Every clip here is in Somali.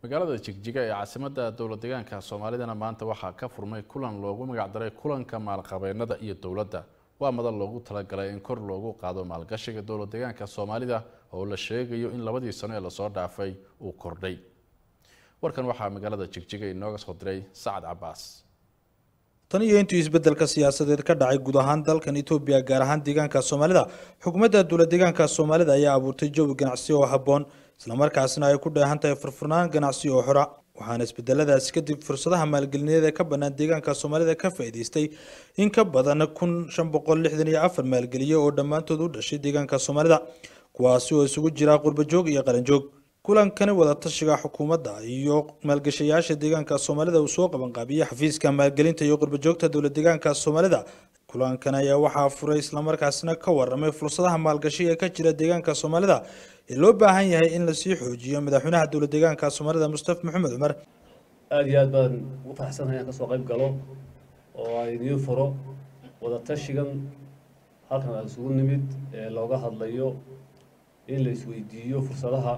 magaalada jigjiga ee caasimadda dowlad deegaanka soomaalidana maanta waxaa ka furmay kulan loogu magacdaray kulanka maalqabeennada iyo dowladda waa madal loogu talagalay in kor loogu qaado maalgashiga dowlad deegaanka soomaalida oo la sheegayo in labadii sano ee lasoo dhaafay uu kordhay warkan waxaa magaalada jigjiga inooga soo diray sacad cabaas tan iyo intuu isbedelka siyaasadeed ka dhacay guud ahaan dalkan etoobiya gaar ahaan deegaanka soomaalida xukuumadda dowlad deegaanka soomaalida ayaa abuurtay jawi ganacsi oo habboon islamarkaasna ay ku dheehan tahay furfurnaan ganacsi oo xora waxaana isbedeladaasi kadib fursadaha maalgelineed ee ka bannaan deegaanka soomaalida ka faa'iidaystay in ka badan kun shan boqol lixdan iyo afar maalgeliye oo dhammaantood u dhashay deegaanka soomaalida kuwaasi oo isugu jira qurbajoog iyo qaranjoog kulankani wadatashiga xukuumadda iyo maalgashayaasha deegaanka soomaalida uu soo qabanqaabiyey xafiiska maalgelinta iyo qurbajoogta dowlad deegaanka soomaalida kulankan ayaa waxaa furay islamarkaasina ka waramay fursadaha maalgashi ee ka jira deegaanka soomaalida ee loo baahan yahay in lasii xoojiyo madaxweynaha dowlad deegaanka soomaalida mustafa maxamed cumar aada iyo aad baan ugu faraxsanahay inaan kasoo qayb galo oo aan idiin furo wadatashigan halkan aan isugu nimid ee looga hadlayo in la isweydiiyo fursadaha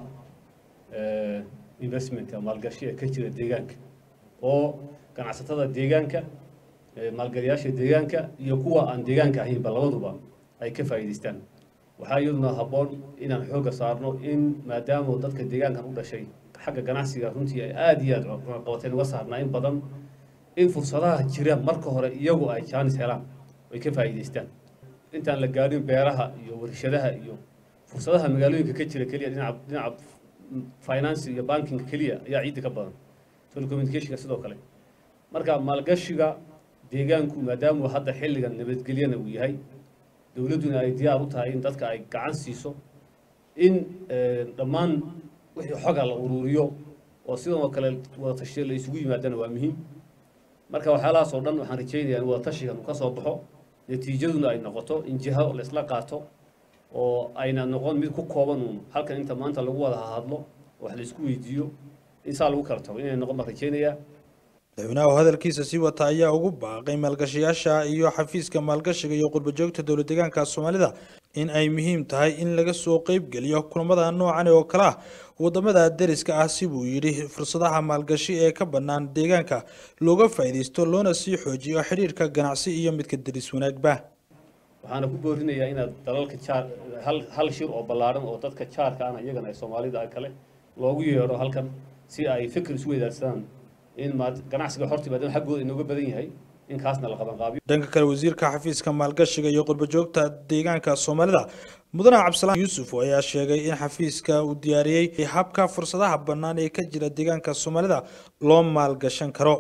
investmentka maalgashi ee ka jira deegaanka oo ganacsatada deegaanka maalgeliyaasha deegaanka iyo kuwa aan deegaanka ahaynba labaduba ay ka faa'iidaystaan waxaa iyaduna habboon inaan xoogga saarno in maadaama dadka deegaankan u dhashay xagga ganacsiga runtii ay aada iyo aada qabateen uga saarnaa in badan in fursadaha jira marka hore iyagu ay jaanis helaan ay ka faa'iidaystaan intaan la gaadhin beeraha iyo warshadaha iyo fursadaha magaalooyinka ka jira keliya dhinaca dhinaca finance iyo banking keliya ayaa ciidda ka badan telecommunicationka sidoo kale marka maalgashiga deegaanku maadaama hadda xilligan nabadgelyana uu yahay dowladduna ay diyaar u tahay in dadka ay gacan siiso in dhammaan wixii xoga la ururiyo oo sidoo kale wadatashiya la isugu yimaadana waa muhiim marka waxyaalahaas oo dhan waxaan rajaynayaa in wadatashigan uu ka soo baxo natiijaduna ay noqoto in jiho la isla qaato oo ayna noqon mid ku kooban uun halkan inta maanta lagu wada hadlo wax la isku weydiiyo in saa lagu kala tago inay noqon baan rajaynayaa madaxweynaha oo hadalkiisa sii wata ayaa ugu baaqay maalgashayaasha iyo xafiiska maalgashiga iyo qurbajoogta dowlad deegaanka soomaalida in ay muhiim tahay in laga soo qeybgeliyo kulamada noocan oo kale ah wadamada deriska ah si buu yidhi fursadaha maalgashi ee ka bannaan deegaanka looga faa'iidaysto loona sii xoojiyo xidhiirka ganacsi iyo midka deris wanaagba waxaana ku boorinayaa inaad dalalka jaar hal hal shir oo ballaaran oo dadka jaarka ana iyagana ay soomaalida kale loogu yeedho halkan si ay fikir isu weydaarsadaan in ganacsiga horta maadaama xaggooda inooga badan yahay in kaasna la qabanqaabiyo dhanka kale wasiirka xafiiska maalgashiga iyo qurbajoogta deegaanka soomaalida mudane cabdisalaan yuusuf ayaa sheegay in xafiiska uu diyaariyey habka fursadaha bannaan ee ka jira deegaanka soomaalida loo maalgashan karo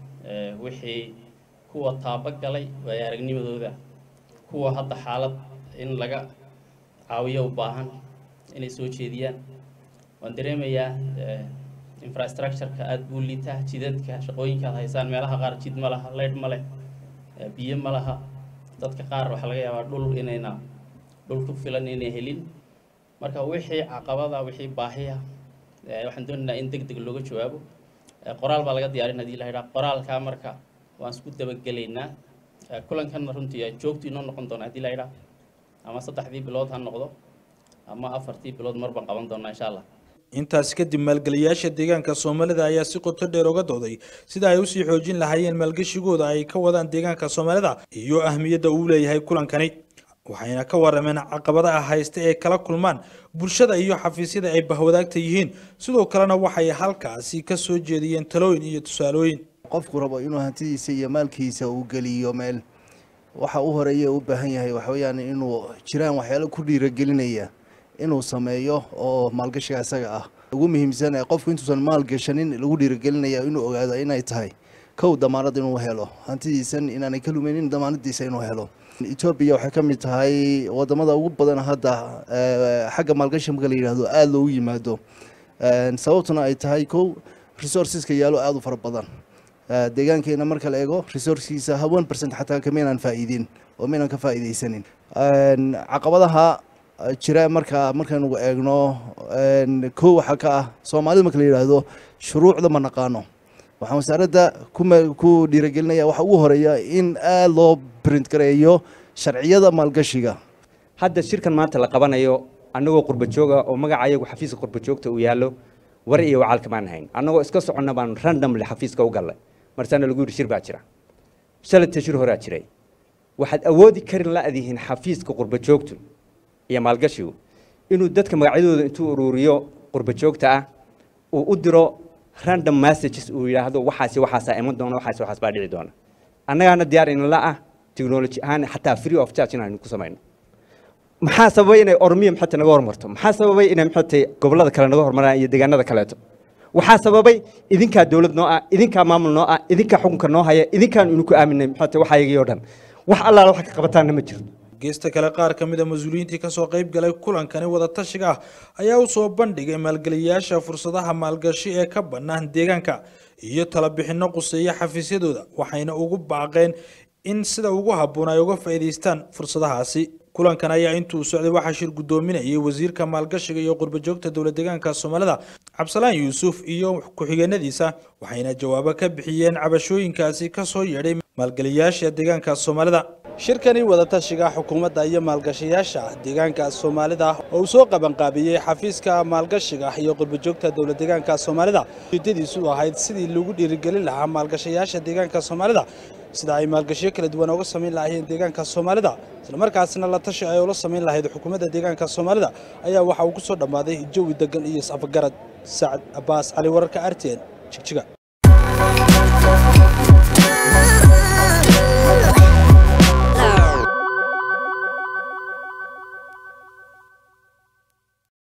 wixii kuwa taabagalay waaya aragnimadooda kuwa hadda xaalad in laga caawiyo u baahan inay soo jeediyaan waan dareemayaa infrastructureka aada buu liitaa jidadka shaqooyinka ad haysaan meelaha qaar jid ma laha leydh ma leh biyo ma laha dadka qaar waxaa laga yaabaa dhul inayna dhul ku filan inay helin marka wixii caqabada wixii baahiya waxaan doonaynaa in deg deg looga jawaabo qoraal baa laga diyaarin hadii la yidhaha qoraalkaa marka waan isku dabagelaynaa kulankanna runtii joogtu inoo noqon doona hadii la yidhaha ama saddexdii bilood ha noqdo ama afartii bilood mar baan qaban doonaa insha allah intaasi kadib maalgeliyaasha deegaanka soomaalida ayaa si qoto dheer uga dooday sida ay usii xoojin lahaayeen maalgashigooda ay ka wadaan deegaanka soomaalida iyo ahmiyadda uu leeyahay kulankani waxayna ka warameen caqabadaha haysta ee kala kulmaan bulshada iyo xafiisyada ay bahwadaagta yihiin sidoo kalena waxay halkaasi ka soo jeediyeen talooyin iyo tusaalooyin qofku rabo inuu hantidiisa iyo maalkiisa uu geliyo meel waxa u horeeya u baahan yahay waxaweyaan inuu jiraan waxyaalo ku dhiiragelinaya inuu sameeyo oo maalgashiga isaga ah ugu muhiimsan ee qofku intuusan maalgashanin lagu dhiiragelinaya inuu ogaado inay tahay kow damaanad inuu helo hantidiisan inaanay ka lumaynin damaanadiisa inuu helo etoobiya waxay ka mid tahay wadamada ugu badan hadda xagga maalgashi marka la yidhaahdo aada loogu yimaado sababtuna ay tahay kow resourceska yaalo aada u fara badan deegaankeena marka la eego resourcekiisa one percent xataa kamaynaan faa'iidin oo maynaan ka faa'iidaysanin caqabadaha jira marka markaynu eegno kow waxaa ka ah soomaalida marka la yidhaahdo shuruucda ma naqaano waxaan wasaaradda ku dhiiragelinaya waxa ugu horeeya in aada loo print gareeyo sharciyada maalgashiga hadda shirkan maanta la qabanayo annagoo qurba jooga oo magaca ayagu xafiiska qurba joogta uu yaallo war iyo wacaalka maan hayn annagoo iska soconna baan randomly xafiiska u gallay marsaana lagu yidhi shir baa jira shalata shir horaa jiray waxaad awoodi karin la-dihiin xafiiska qurba joogtu iyo maalgashigu inuu dadka magacyadooda intuu ururiyo qurba joogta ah uu u diro random messages uu yidhaahdo waxaasi waxaasaa iman doona waxaasi waxaas baa dhici doona annagaana diyaar inala ah technology ahaan xataa free of charge inaan ku samayno maxaa sababay inay ormiya maxata naga hormarto maxaa sababay inay maxatay gobollada kale naga hormaraan iyo deegaanada kaleeto waxaa sababay idinkaa dowlad noo ah idinkaa maamul noo ah idinkaa xukunka noo haya idinkaan inu ku aaminay maxata waxayagii oo dhan wax allaala wax ka qabataanna ma jirto geesta kale qaar ka mid a mas-uuliyiintii kasoo qayb galay kulankani wadatashiga ah ayaa u soo bandhigay maalgeliyayaasha fursadaha maalgashi ee ka bannaan deegaanka iyo talabixinno quseeya xafiisyadooda waxayna ugu baaqeen in sida ugu habboon ay uga faa'iidaystaan fursadahaasi kulankan ayaa intuu socday waxaa shir guddoominayay wasiirka maalgashiga iyo qurbajoogta dowlad deegaanka soomaalida cabsalaan yuusuf iyo ku-xigeenadiisa waxayna jawaabo ka bixiyeen cabashooyinkaasi kasoo yeedhay maalgeliyayaasha deegaanka soomaalida shirkani wadatashiga xukuumadda iyo maalgashayaasha deegaanka soomaalida oo uu soo qabanqaabiyey xafiiska maalgashiga iyo qurbajoogta dowlad deegaanka soomaalida ujeedadiisu ahayd sidii lagu dhiirigelin lahaa maalgashayaasha deegaanka soomaalida sida ay maalgashiyo kala duwan uga samayn lahaayeen deegaanka soomaalida islamarkaasina la tashi ay ula samayn lahayd xukuumadda deegaanka soomaalida ayaa waxa uu ku soo dhammaaday jawi degan iyo is-afgarad sacad abbaas cali wararka r t n jigjiga